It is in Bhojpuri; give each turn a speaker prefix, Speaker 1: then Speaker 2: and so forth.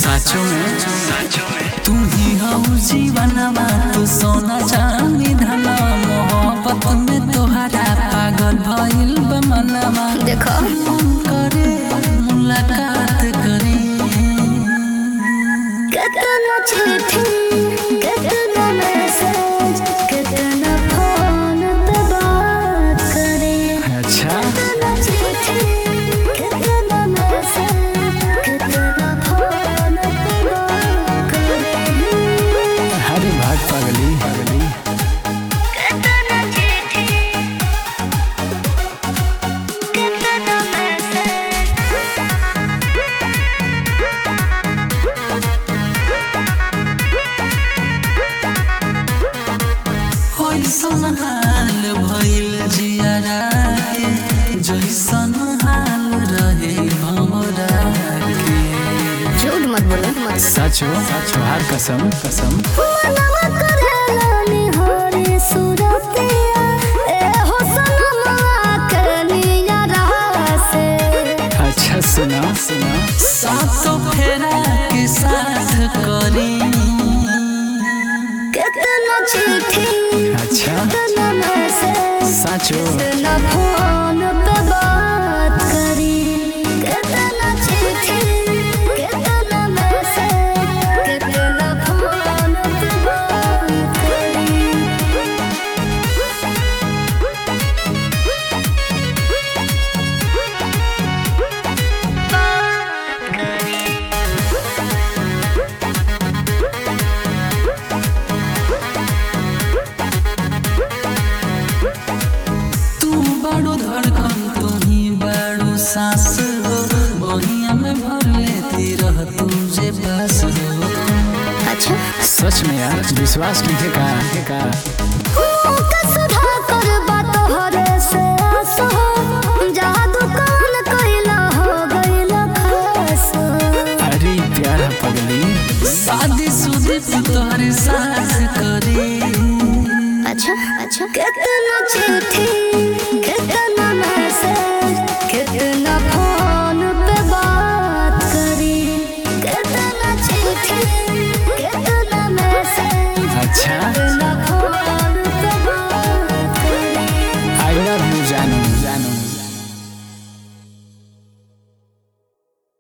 Speaker 1: साचो में तू ही हऊ जीवनमा तू सोना चांदी धना मोहब्बत में तोहरा पागल भइल बा मनवा
Speaker 2: देखो
Speaker 1: मन करे मुलाकात करे
Speaker 2: कितना चिट्ठी कितना मैसेज कितना फोन पे बात करें
Speaker 1: अच्छा
Speaker 2: कितना चिट्ठी कितना मैसेज कितना फोन पे बात करें
Speaker 1: हरे भाग पगली पगली
Speaker 2: कितना चिट्ठी कितना मैसेज
Speaker 1: होइसन हाल भइल जियारा के जैसन हाल रहे हमरा के
Speaker 2: झूठ मत बोलो मत
Speaker 1: सचो सचो हर कसम कसम
Speaker 2: मनवा करेला निहारे सुरतिया ए हो सनमवा कनिया रहा से
Speaker 1: अच्छा सुना सुना सातो फेरा के साथ करी
Speaker 2: कितना चिट्ठी
Speaker 1: अच्छा
Speaker 2: कितना मैसेज
Speaker 1: सचो
Speaker 2: कितना फोन पे बात करी कितना चिट्ठी कितना मैसेज कितना फोन पे बात करी
Speaker 1: तू बड़ो धड़कन तू ही बड़ो सांस हो बहिया में भर लेती रह तुझे पास हो
Speaker 2: अच्छा
Speaker 1: सच में यार विश्वास नहीं का का
Speaker 2: का सुधा कर बात हरे से आस हो जादू कौन कैला हो गैला खास
Speaker 1: अरे प्यारा पगली शादी सुदी तोहरे साथ करी
Speaker 2: अच्छा अच्छा कितना चिट्ठी कितना